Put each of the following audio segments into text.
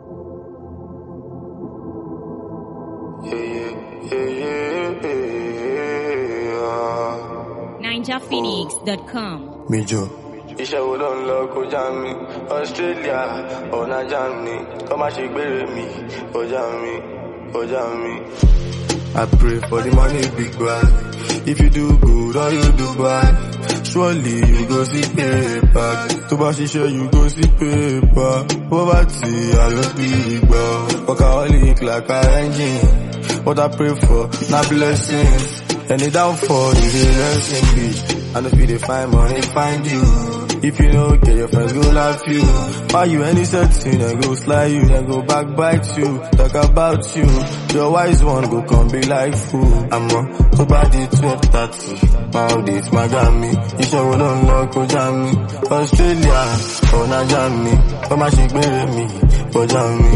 NinjaPhoenix.com. Major. iṣẹ́ wo ló ń lọ kọjá mi australia ọ̀nà germany kọ́ má ṣe gbére mi kọjá mi kọjá mi. I pray for the money big bag. If you do good or you do bad, surely you go see paper. Tó bá ṣiṣẹ́ you go see paper. Poverty I no big gbọ́. Workaholic like a engine. What I pray for na blessings. Any downfall is a lesson bitch. I know if you dey find money find you. If you no get your friends go laugh you. Buy you any setting, then go slide you, then go backbite you, talk about you. Your wise one go come be like fool. I'm on tó bá di twelve thirty. Máa dé Magami, iṣẹ́ wo ló ń lọ kọjá mi? Australia, ọ̀nà Germany, kọ́ má ṣe gbére mi, kọjá mi.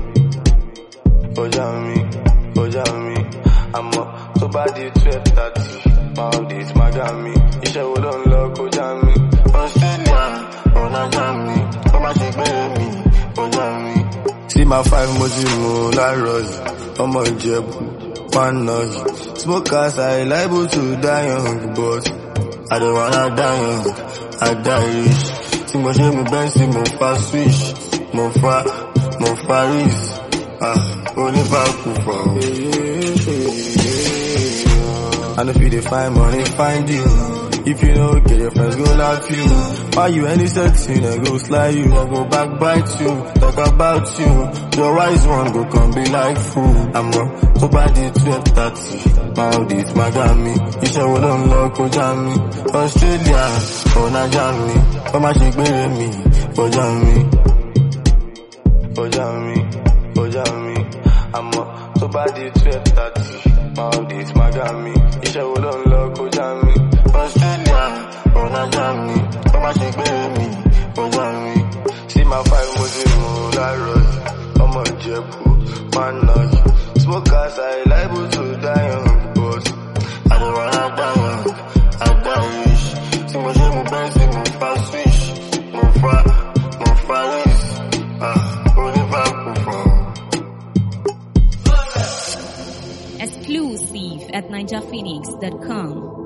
kọjá mi kọjá mi àmọ́ tó bá di twelve thirty maldives magami iṣẹ́ wo ló ń lọ kọjá mi. Australia, ọ̀nà Germany, kọ́ má ṣe gbére mi, kọjá mi. See my five mo ti mú láàárọ̀ yìí, ọmọ Ìjẹ̀bú, one noise. Smokers are liable to die young, but I don't wanna die young, I die rich. Tí mo ṣe mú bẹ́ǹsì, mo fa switch, mo fa, mo fa ris. Ah, oníbàkú fọ̀. I know if you dey find money, find you. If you no get your friends, go laugh you. Buy you any setting, then go slide you, then go backbite you, talk about you. Your wise one go come be like fool. I'm on tó bá di twelve thirty. Maldives, Miami, iṣẹ́ wo ló ń lọ kọjá mi? Australia, ọ̀nà Germany, kọ́ má ṣe gbére mi, kọjá mi. kọjá mi kọjá mi àmọ́ tó bá di twelve thirty maldives magami iṣẹ́ wo ló ń lọ kọjá mi. Australia, ọ̀nà Germany, kọ́ má ṣe gbére mi, kọjá mi. sí máa five mo ti mú láàárọ̀ yìí ọmọ ìjẹ̀bú máa ń nà yìí smokers are liable to die young but I don't wanna die young, I die rich. Tí mo ṣe mú bẹ́ǹsì, mo fa switch, mo fa, mo fa ris. Ah, oníbàkú fọ̀. Exclusive at NinjaPhoenix.com.